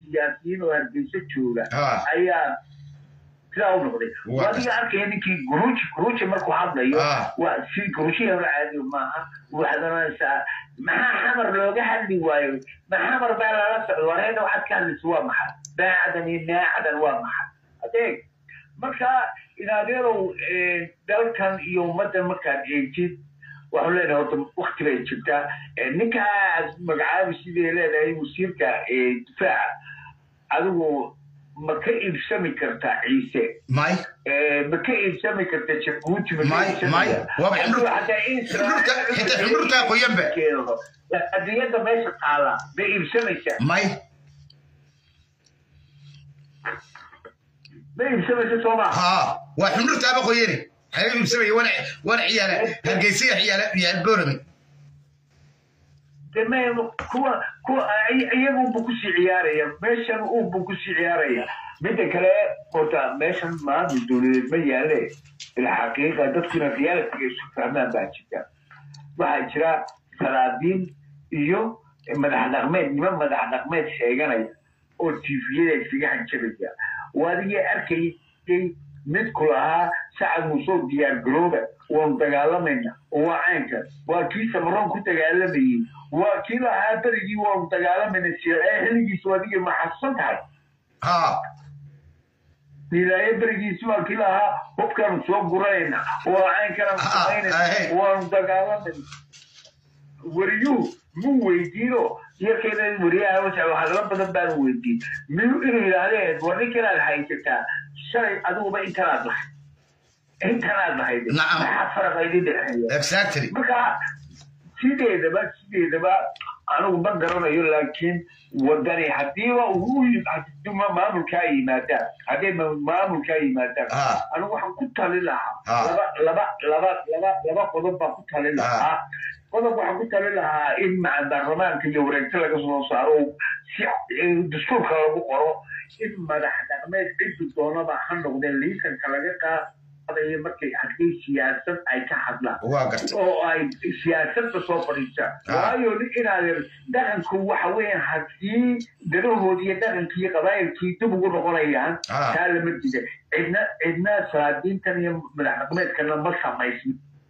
siyaasiyiin oo hargeysa jooga Ah. ayaa sidaa u noqday Waa adiga arkaya ninkii guruuji guruuji markuu hadlayo Ah. waa si guruujihi hore caadi maaha waxaad oranaysaa maxaa xamar looga hadli waayo ma xamar baa lala socdo wareeda waxaad ka hadlaysa waa maxay daacadan iyo naacadan waa maxay adeeg marka inaadeerow eh, dalkan iyo ummaddan markaad eegtid waxaan leenahay horta wakti bay jirtaa Eh, ninkaas magacaabi sidee leedahay wasiirka eh, difaaca adigu ma ka iibsami kartaa ciise may Eh, ma ka iibsami karta jabuuti ma ka May- iibsami may. kartaa? Waaba Adigu ximrud- hataa in ximrudka- xitaa ximrudka qoyanba. keeno. adiyada meesha taala ma iibsamaysaa may ma iibsamaysa soo maaha ها وحمرت ابو خويري حبيبي مسوي وانا وانا عياله هالقيسيه عياله عيال بورمي deme kuwa kuwa ay- iyagunbu kusii ciyaaraya meeshan unbu kusii ciyaaraya midda kale horta meeshan maanta dowladeed ma yaale ilxaqiiqa dadkuna realitiga isu fahmaan baa jirta waxaa jira salaadiin iyo madax dhaqmeed niman madax dhaqmeed sheeganaya oo tviyada isaga hanjabaya waadigii arkayay mid ku lahaa sacad muusoo diyaar garooba waanu dagaalamayna oo waa caynka waa kii samaroon ku dagaalamayey waa kii lahaa berigii waanu dagaalamayna siree xilligiisu adiga maxadsan tahay ها ilaayo berigiisi waa kii lahaa hubkaanu soo guranayna waa caynkanaan Ah, samaynayna ah, waanu dagaalamayna wariyuhu mu weydiino yarkeeda wariyaha waxa hadalo badan baanu weydiin miyuu inuu yidhaahdeen war ninkanaad haysataa shalay adiguba intanaad lahayd intanaad lahayd Nacam. maxaa faraqa idin dhexeeya اكزاكتلي marka sideedaba sideedaba anigu ma garanayo laakiin wadani hadiiba uu hadii ma- maamulkaa yimaadaan hadday ma- maamulkaa yimaadaan Ah. anigu waxaan ku tali lahaa Ah. laba laba laba laba laba qodob baan ku tali lahaa qodob waxaan ku tali lahaa in maca baarlamaanka iyo wareegto laga soo saaro si eh, dastuurka lagu qoro in madax dhaqmeed ciddu doonaba ha noqdeen liisanka laga qaadayo markay haddii siyaasad ay ka hadlaan واقرت oo ay siyaasadda soo fadhiistaan Ah. waayo inaad dhaqanku waxa weeyaan haddii danahoodii iyo dhaqankii qabaayilkii dib ugu noqonayaan Ah. taa lama dida cidna cidna salaadiintan iyo madax dhaqmeedkana ma samaysno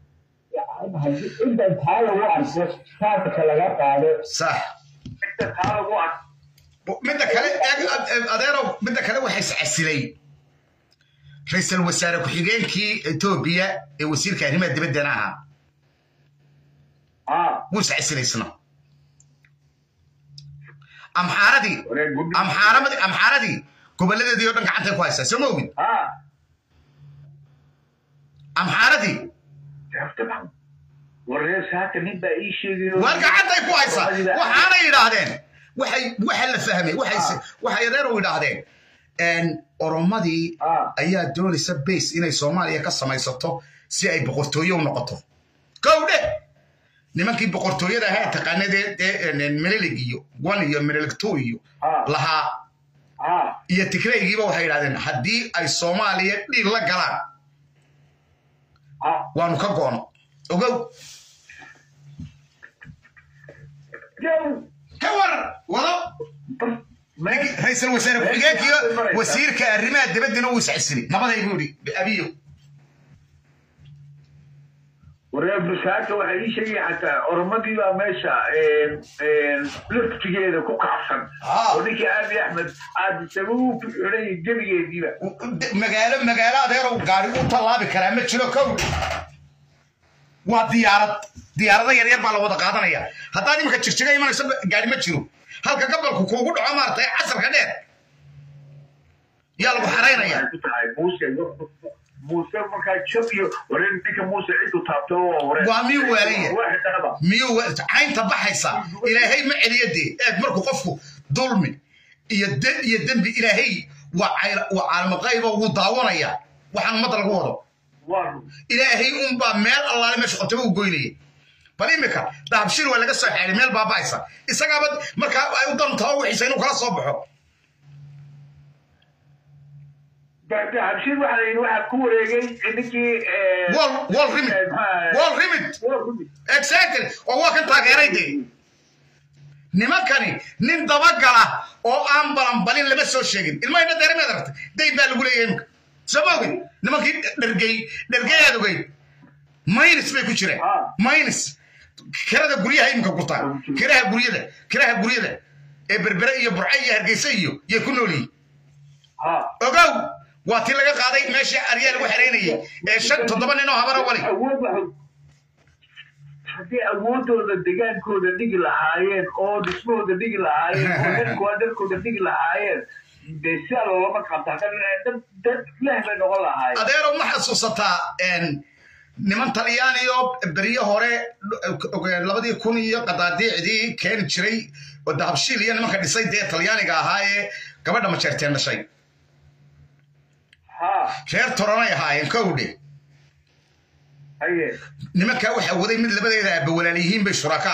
inta taa lagu arko saarka laga qaado صح inta taa lagu arko midda kale eeg adeerow midda kale waxay iscasilay ra-iisul wasaare ku-xigeenkii etoobiya ee wasiirka arrimaha dibaddana ahaa ah wuu iscasilay isna amxaaradii wareer guddi amxaaradii amxaaradii gobolladeedii oo dhan gacantay ku haysaa soo ma ogid ah amxaaradii dabcan wareer saaka nin baa ii sheegayo waar gacantay ku haysaa waxaanay yidhaahdeen waxay waxa la fahmay waxay waxay adeer u yidhaahdeen een, oromadii ah ayaa doonaysa base inay soomaaliya ka samaysato si ay boqortooye u noqoto kowdhe nimankii boqortooyada ahaa taqaanadee melilig iyo one iyo melilig two iyo ah lahaa ah iyo tigraygiiba waxay yidhahdeen haddii ay soomaaliya dhiig la galaan ah waanu ka goono ogow Jow. ka war wado ra-iisul wasaare ku-xigeenkiyo wasiirka arrimaha dibaddina uu iscasilay nabaday buu yidhi abiyo wareer busaaka waxay ii sheegaya xataa oromadii baa meesha laftigeeda ku kacsan Ah. oo ninkii aabi axmed aad isaga u ku xidhay gebigeediiba magaalo magaalo adeerow gaari u tallaabi karaa ma jiro kow waa diyaarad diyaarada yaryar baa la wada qaadanaya haddaad iminka jirjiga imanayso gaari ma jiro halka gabalku kuugu dhaco maaragtay casarka dheer yaa lagu xaraynaya Waxay ku tahay muuse muuse markaa jab iyo wareer ninka muuse ciddu taabto waa wareer Waa miyuu weelaya? waa xidhanaba miyuu wa- caynta baxaysa ilaahay ma celiyo dee eeg markuu qofku dulmi iyo de- iyo dembi ilaahay waa cayla- waa caalamo qayba wuu daawanaya waxaan ummadda lagu wado waa run ilaahay unbaa meel allaale meesha qotaba u goynaya bal imika dahabshir waa laga soo xeeray meel baaba'aysa isagaaba markaa ay u dantaa wixiisa inuu kala soo baxo habshir waxaa la yidhi waxaa ku wareegay ninkii wall wall rimid wall rimid exactly oo waa kan taageeray dee nimankani nin dabagala oo aan balanbalin lama soo sheegin ilmahayna deerameed aragtay dayn baa lagu leeyahay imika soo ma ogid nimankii dhergey dhergey aad ogeyd minus bay ku jireen minus kirada guryaha imika gurtaa kiraha guryada kiraha guryada ee berbere iyo burce iyo hargeysa iyo yay ku nool yihiin ogow waa tii laga qaaday meeshii aryaa lagu xeraynayay ee shan toddoba nin oo habara wali haddii awoodooda degaankooda dhigi lahaayeen oo dhismahooda dhigi lahaayeen oo dharkooda dharkooda dhigi lahaayeen dee sidaa loolama qabta dad dad leh bay noqon lahaayeen adeero ma xasuusataa niman talyaaniyo beryo hore labadii kun iyo qadaadiicdii keeni jiray oo dahabshiil iyo nimanka dhisay dee talyaaniga ahaa ee gabadha majeerteen dhashay reer toranay ahaayeen kowdhe nimankaa waxaa waday mid labadeeda aaba walaalyihiin bay shuraka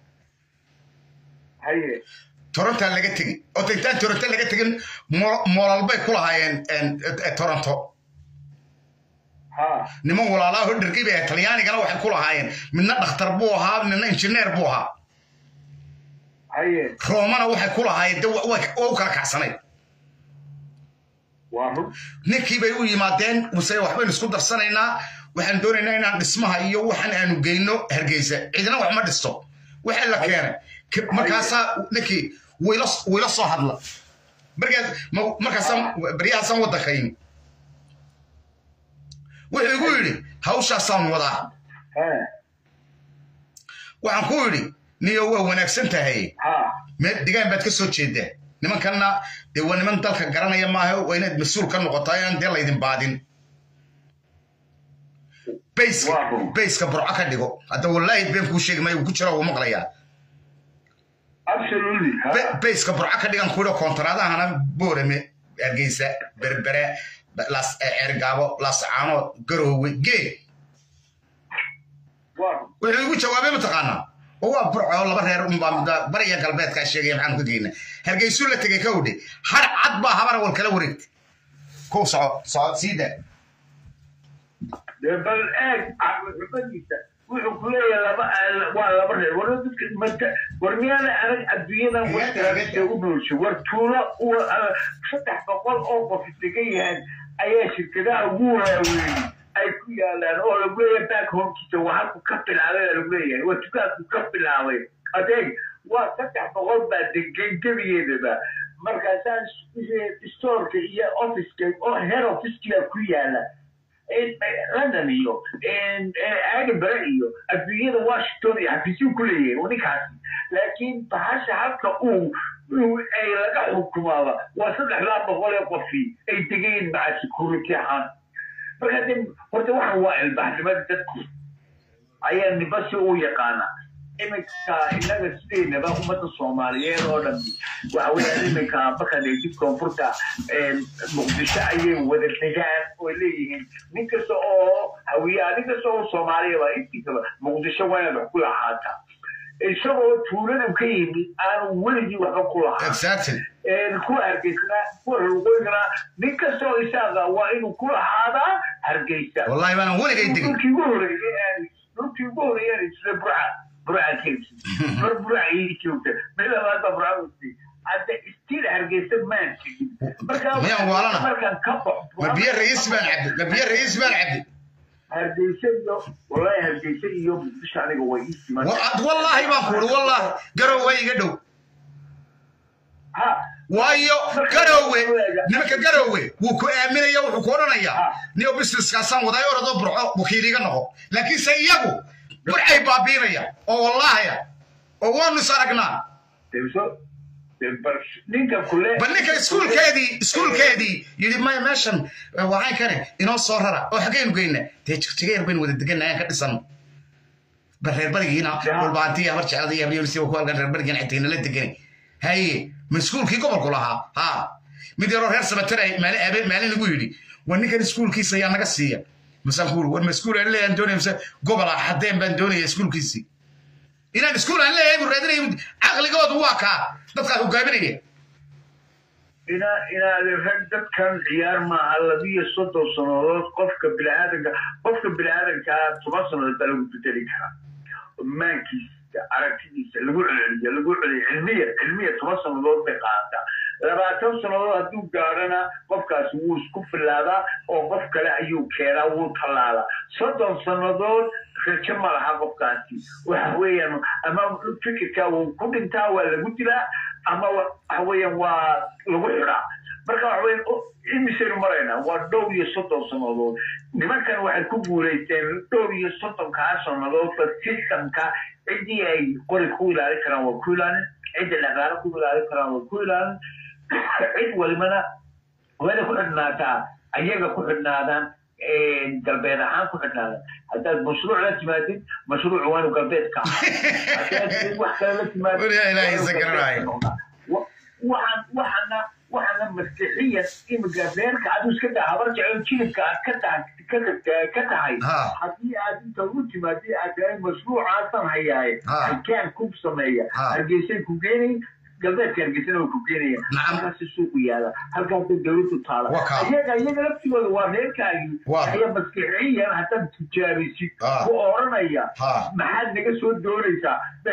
ahaayeen torontaa laga tegey oo intaan toronto laga tegin moolal bay ku lahaayeen toronto niman walaalaaho dhergay bay ahayd talyaanigana waxay ku lahaayeen midna dhakhtar buu ahaa midna injineer buu ahaa roomana waxay ku lahaayeen de waa u kala kacsanayd ninkii bay u yimaadeen muse waxbaynu isku darsanaynaa waxaan doonaynaa inaan dhismaha iyo waxaan aanu geyno hargeysa cidina wax ma dhisto waxa la keenay markaasaa ninkii wayla soo hadla markaasaan baryahaasaan waddankayni wuxuu igu yidhi hawshaasaan wadaa waxaan ku yidhi niyo waa wanaagsan tahay degaan baad ka soo jeedaa nimankanna dee waa niman dalka garanaya maaha waa inaad mas-uul ka noqotaa inaan dee laydin baadin bayska burco ka dhigo hadda wallaahi been kuu sheegi maayo ku jira wuu maqlayaa bayska burco ka dhigan ku yidho koontaraadahana boorame hargeysa berbere cergaabo laascaanood garoowe gee wuxuu igu jawaabay mataqaanaa oo waa burco laba reer unbaa bariya galbeedkaa sheegaya maxaanu ka geyna hargeysuu la tegay ka udhe har cad baa habara wal kala wareegtay kow soco soco sii daa bal eeg xubadiisa wuxuu ku leeyahay laba waa laba reer war dadka mata war miyaana adag adduunyadan wartiraabisa u noolshay war tuulo saddex boqol oo qof degan yahan ayaa shirkadaha ugu waaweyn ay ku yaalaan oo lagu leeyahay back homekiisa waa halku ka bilaabay lagu leeyahay waa dukaanku ka bilaabay adeeg waa saddex boqol baa degan gebigeedaba markaasaa stoorka iyo officeka oo head officeka ku yaala london iyo edinburgh iyo adduunyada washington iyo xafiisyuu ku leeyahay ninkaasi laakiin bahasha halka uu ay laga xukumaaba waa saddexdaa boqol ee qofii ay degayin maca security ahaan marka de horta waxan waa ilbaxnimada dadku ayaa nibasi u yaqaana iminka inaga sideynaba ummadda soomaaliyeed oo dhan waxa weeyaan iminka markaad eegtid koonfurta muqdisho ayay wada degaan oo leeyihiin nin kasta oo hawiyaa nin kasta oo soomaaliyaba intiisaba muqdisho waa inaad wax ku lahaataa isagoo tuulada ka yimi aan weligii waxba ku lahaan kuwa hargeysana kuwa ruqoygana nin kasta oo isaaga waa inuu ku lahaadaa hargeysa wallahi baanan weligay degin dhulkii ugu horeeyay dhulkii ugu horeeyaan sida burca burca keesi mar burca ii joogta meel labaad baa burca wasi hadda istiin hargeysa maan tegin miyaan waalana markaan ka baxo ma biyo ra'iis baan cabdi ma biyo ra'iis baan cabdi hargeysa iyo wallahi hargeysa iyo muqdisho aniga way ii siman wallaahi baan ku uri wallaahi garow waa iga dhow waayo garowe nimanka garowe wuu ku aaminaya wuxuu ku odhanayaa niyo businesskaasaan waday oradoo burco wakiil iga noqo laakiinse iyagu burcay baabiinaya oo wallaahaya oo waanu is aragnaa bal ninka iskuulkeedii iskuulkeedii yidhi maya meeshan waxaan kane inoo soo rara oo xaggaynu geyna dee jigjigeer baynu wada deganna ayaan ka dhisan bal reer barigiina dhulbaantiya habar jeclada iyo habyonisi ku halkan reer barigiina xitayna la degani haye ma iskuulkii gobolku lahaa ha mid yaroo reer sabatare maalin abe maalin lagu yidhi war ninkan iskuulkiisa ayaa naga siiya masaan ku war ma iskuul aan leeyahan doonaya mise gobol ah haddeen baan doonaya iskuulkiisii inaan iskuul aan leeyahay buu raadinaya caqligoodu waa kaa dadkaa hogaaminaya ina inaad rag dadkan ciyaar maaha labiyo soddon sannadood qofka biniaadanka qofka biniaadankaa toban sannadood baa lagu bedeli karaa maankiisa aragtidiisa lagu celceliyo lagu celiyo cilmiya cilmiya toban sannadood bay qaadataa labaatan sannadood hadduu gaadhana qofkaasi wuu isku filaadaa oo qof kale ayuu keenaa wuu tallaalaa soddon sannadood rajo ma laha qofkaasi waxa weeyaan ama fikirkaa wuu ku dhintaa waa lagu dilaa ama waxa weeyaan waa lagu xidhaa marka waxa weeyaan imisaynu maraynaa waa dhowr iyo soddon sannadood nimankan waxay ku guulaysteen dhowr iyo soddonkaa sannadoodba systemka ciddii ay qori ku ilaalin karaan waa ku ilaalin cidda dhaqaale ku ilaalin karaan waa ku ilaalin cid walibana wayna ku xidhnaataa ayaga ku xidhnaadaan galbeed ahaan ku xidhnaadaan haddaad mashruuc la timaadid mashruuc waanu galbeed ka haddaad wax kale la timaadid waxaana waxaana maskixiyan imika reerka aduu iska daa habar jecel jilibka aad ka tahay ka tahay haddii aad inta ugu timaadid aad tahay mashruucaasan hayaaye halkaan ku sameeya hargeysay ku geenay galbeedka hargeysana way ku geenaya halkaasi suuqu yaala halkaasi dawladdu taala iyaga iyaga laftigooda waa reerkaagii aya maskixiyan haddaad tijaabisid ku oranaya maxaad naga soo doonaysaa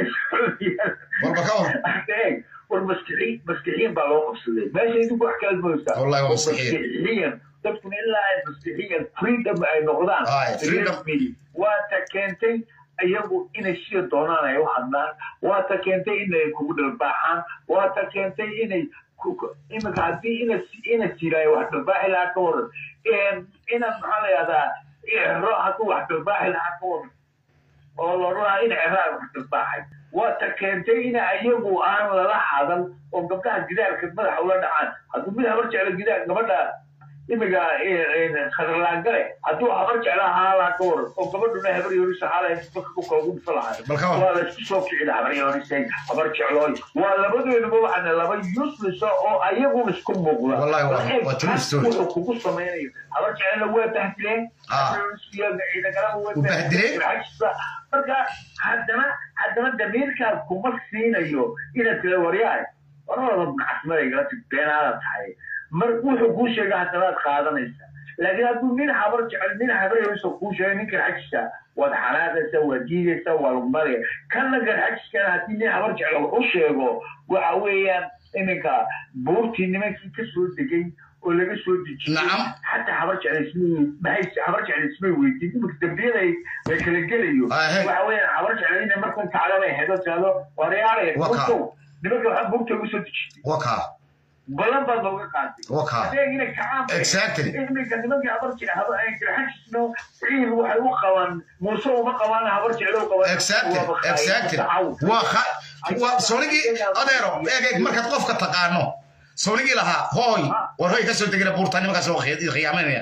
war maskixiin maskixiin baa loo qabsaday meesha idinku wax kala mooysaa maskixiyan dadkuna ilaa ay maskixiyan freedom ay noqdaan waa ta keentay iyagu inay sida doonaan ay u hadlaan waa ta keentay inay kugu dhalbaaxaan waa ta keentay inay imika haddii ina ina jiraayo wax dhalbaaxi lahaa ka waran ina maxaa la yahdaa ero hadduu wax dhalbaaxi lahaa ka waran oo lodhanaa in ceraa wax dhalbaaxay waa ta keentay in iyagu aan lala hadan oo gabdhaha gidaarka madaxa ula dhacaan hadduu mid habar jeclo gidaar gabadha imiga khatarlaangale hadduu habar jecla haalaa ka waran oo gabadhuna habar yoorisa haalay marka ku kala gufa lahaa waa la isku soo kicida habar yoorisay habar jeclooy waa labadooduba waxaana laba uselessa oo ayaguna isku muuqda wuxuu kugu samaynayo habar jeclana waa bahdileen ciidagalaba waa bahdileen marka haddana haddana damiirkaas kuma siinayo inaad tira waryahay warada nacasmadagala beenaada tahay mar wuxuu kuu sheega haddanaad qaadanaysa laakiin hadduu nin habar jecel nin habar yariso kuu sheega ninkan xajisa waad xanaaqaysa waad diidaysa waa lagu maraya kanna garxajiskana haddii nin habar jecel wax u sheego waxa weeyaan iminka buurtii nimankii ka soo degay oo laga soo dejiyey xataa habar jecel habar jecel ismay weydiin iminka dambiyada la kala gelayo waxa weeyaan habar jecel inay markan kacdabay hedo tiraado waryaaraya buurtow nimanka waxaa buurta ugu soo dejisay balan baad looga qaaday adeeg inay kacaan iminka nimankii habar jecel ciil waxay u qabaan muuse uma qabaan habar jecel u qabaan soonigii adeero eeg eeg markaad qofka taqaano soonigii lahaa hooy war hoy ka soo degina buurta nimankaas oo khiyaamanaya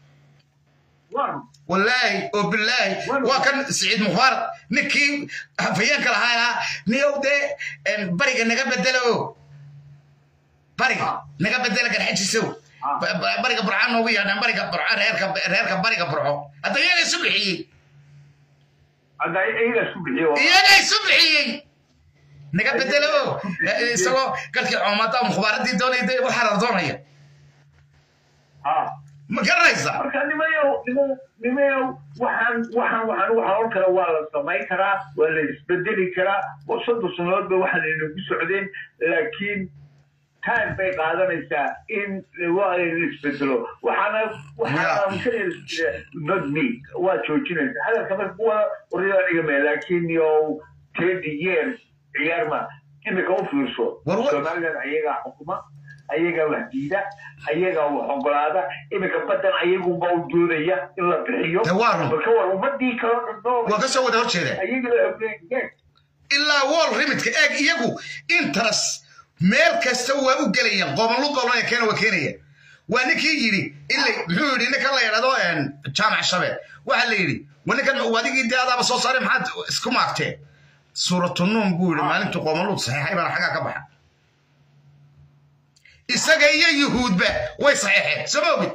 والله وبالله وكان سعيد مخارط نكي فيان كلا هاي نيو دي بريق نغا بدلو بريق نغا بدلو كان حجي سو بريق برعان نوغي انا بريق برعان ريركا ريركا بريق برعو هذا يا سبحي هذا ايه سبحي يا سبحي نغا بدلو سو قالك عماتا مخبارتي دوني دي وحرر دونيا اه ma garanaysa marka nimayow nimayow waxaan waxaan waxaan waxa hor kale waa la samayn karaa waa la isbedeli karaa oo soddon sannadood ba waxaan inagu socdeen laakiin time bay qaadanaysaa in la isbedelo waxaana waxaana not me waa joojinaysa hadalka marka kuwa waryaa dhigame laakiin yow thirty years ciyaarma imika u fiirso somaliland ayagaa xukuma ayagaa wax diida ayagaa wax ogolaada iminka badan ayagunba u doodaya in la bixiyo marka war ummadii kalo waa kasoo wada horjeeda ilaa wall rimidka eeg iyagu interes meel kasta waa u gelayaan qobanlu qobanaya keena waa keenaya waa ninkii yidhi ilay muxuu yidhi ninkan la yidhahdo jaamac shabeel waxaa la yidhi wa ninkan adigii dee adaaba soo saaray maxaad isku maagteen suuratunuun buu yidhi maalintuu qobanluud saxiixay baana xaggaa ka baxa isaga iyo yuhuudba way saxeexeen soo ma ogid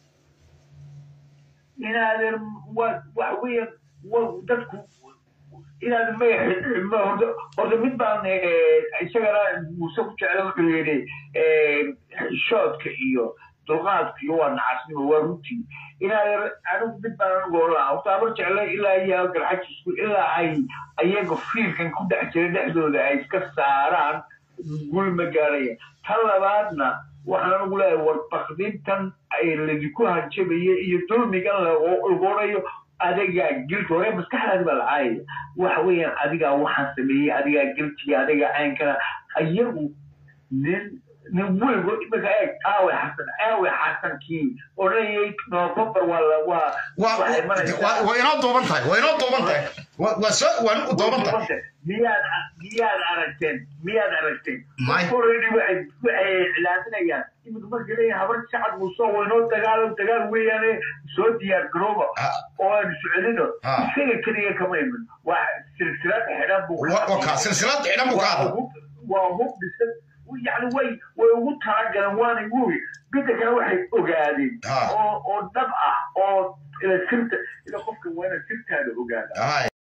inaadan waxa weeye dadku inaadan ma horta mid baan isagana muuse ku jecla wuxuu yidhi shoodka iyo dulqaadkiyo waa nacasnimo waa runtii inaa anigu mid baan anigu olaa horta abar jecle ilaa iyo garxajisku ilaa ay ayaga fiilkan ku dhex jira dhexdooda ay iska saaraan guri ma gaaraya tan labaadna waxaan anigu leeyahay war bakdintan ay ladinku hanjabaya iyo dulmigan lagonayo adigaa gilti hore maskaxdaadi baa lacaayaya waxa weeyaan adigaa waxaan sameeyey adigaa giltiga adigaa caynkana iyagu nin nin weligo imika eeg aawe xasan aawe xasankii odhanayay november waa la waa waxay maraysaa waa inoo duuban tahay waa inoo duuban tahay waa waa soo waa u duuban tahay miyaad miyaad aragteen miyaad aragteen May. already waxay waxay iclaaminayaan imika markay leeyahay habar shacab muusoo waynoo dagaalo dagaal weeyaane soo diyaar garooba Ah. oo aan soconino Ah. isaga keliya kama imin waa silsilad xidhan buu waa waa kaa silsilad xidhan buu ka waa hadla hub waa hub dhisan yani way way ugu talagaleen waana wugi midda kale waxay ogaadeen Ah. oo oo dhab ah oo ila sirta ila qofka waa ina sirtaada ogaada Ay.